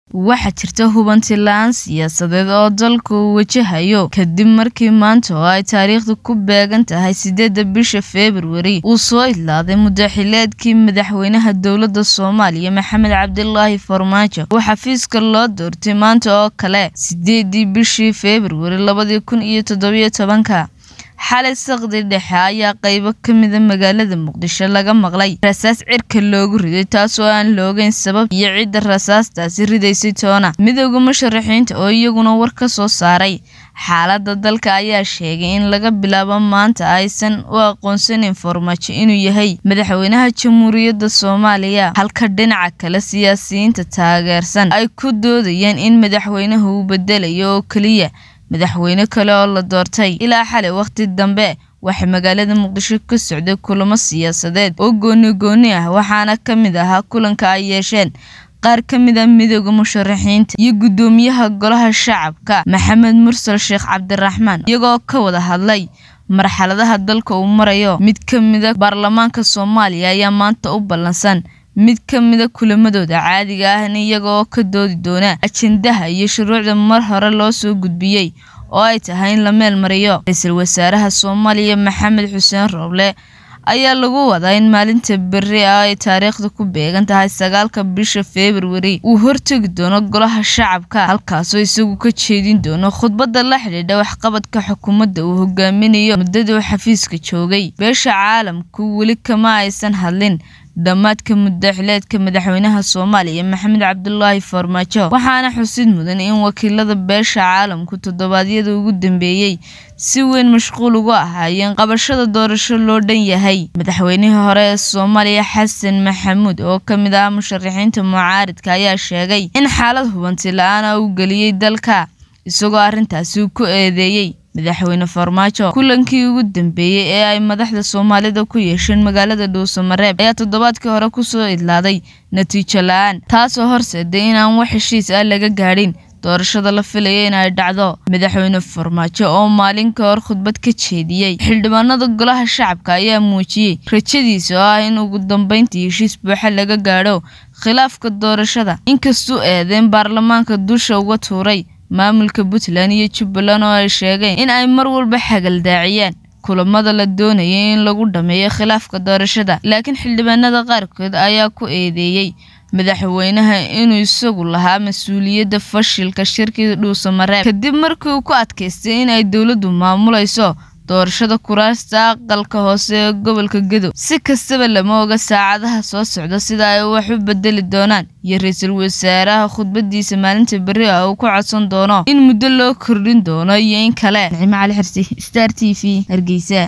waxaa jirta hubanti la-aan siyaasadeed oo dalka uu wajahayo kadib markii maanta oo ay taariikhdu ku beegan tahay sideedda bisha februari uu soo idlaaday mudaxileedkii madaxweynaha dowladda soomaaliya maxamed cabdilaahi farmaajo oo xafiiska loo doortay maanta oo kale sideedii bishii februari labadii kun iyo toddobiyo tobanka xalay saqdi dhexe ayaa qeybo ka mida magaalada muqdisho laga maqlay rasaas cirka loogu riday taasoo aan loogeyn sabab iyo cidda rasaastaasi ridaysay toona midooda musharaxiinta oo iyaguna war ka soo saaray xaaladda dalka ayaa sheegay in laga bilaabo maanta aysan u aqoonsanin farmaajo inuu yahay madaxweynaha jamhuuriyadda soomaaliya halka dhinaca kale siyaasiyiinta taageersan ay ku doodayaan in madaxweynaha uu bedelayo oo keliya madaxweyne kale oo la doortay ilaa xalay wakhti dambe waxaa magaalada muqdisho ka socday kulamo siyaasadeed oo gooni gooni ah waxaana ka mid ahaa kulanka ay yeesheen qaar ka mid a midooda musharaxiinta iyo guddoomiyaha golaha shacabka maxamed mursal sheekh cabdiraxmaan iyagoo ka wada hadlay marxaladaha dalka uu marayo mid ka mida baarlamaanka soomaaliya ayaa maanta u ballansan mid ka mida kulamadooda caadiga ahna iyaga oo ka doodi doona ajendaha iyo shuruucda mar hore loo soo gudbiyey oo ay tahay in la meel mariyo ra-iisul wasaaraha soomaaliya maxamed xuseen rooble ayaa lagu wadaa in maalinta berri ah ay taariikhda ku beegan tahay sagaalka bisha februari uu hortegi doono golaha shacabka halkaasoo isagu ka jeedin doono khudbadda la xidhiidha waxqabadka xukuumadda uu hogaaminayo muddadii uu xafiiska joogay beesha caalamku weli kama aysan hadlin dhammaadka mudaxileedka madaxweynaha soomaaliya maxamed cabdulaahi farmaajo waxaana xusid mudan in wakiilada beesha caalamku toddobaadyada ugu dambeeyey si weyn mashquul ugu ahaayeen qabashada doorasho loo dhan yahay madaxweynihii hore ee soomaaliya xasan maxamuud oo ka mid ah musharaxiinta mucaaridka ayaa sheegay in xaalad hubanti la-aana uu geliyey dalka isagoo arrintaasi ku eedeeyey madaxweyne farmaajo kulankii ugu dambeeyey ee ay madaxda soomaalida ku yeesheen magaalada dhuusamareeb ayaa toddobaadkii hore kusoo idlaaday natiijo la-aan taasoo horseeday inaan wax heshiis ah laga gaadhin doorashada la filaya in ay dhacdo madaxweyne farmaajo oo maalin ka hor khudbad ka jeediyey xildhibaanada golaha shacabka ayaa muujiyey rajadiisa oo ah in ugu dambeyntii heshiis buuxa laga gaadho khilaafka doorashada inkastuu eedeen baarlamaanka dusha uga tuuray maamulka puntland iyo jubbaland oo ay sheegeen in ay mar walba xagaldaaciyaan kulamada la doonayay in lagu dhameeyo khilaafka doorashada laakiin xildhibaanada qaarkood ayaa ku eedeeyey madaxweynaha inuu isagu lahaa mas-uuliyadda fashilka shirkii dhuusamareeb kadib markii uu ku adkaystay in ay dowladdu maamulayso doorashada kuraasta aqalka hoose ee gobolka gadow si kastaba lama oga saacadaha soo socda sida ay wax u bedeli doonaan iyo ra-iisul wasaaraha khudbadiisa maalinta berri ah uu ku codsan doono in muddo loo kordhin doono iyo in kale nicmo cali xirsi star t v hargeysa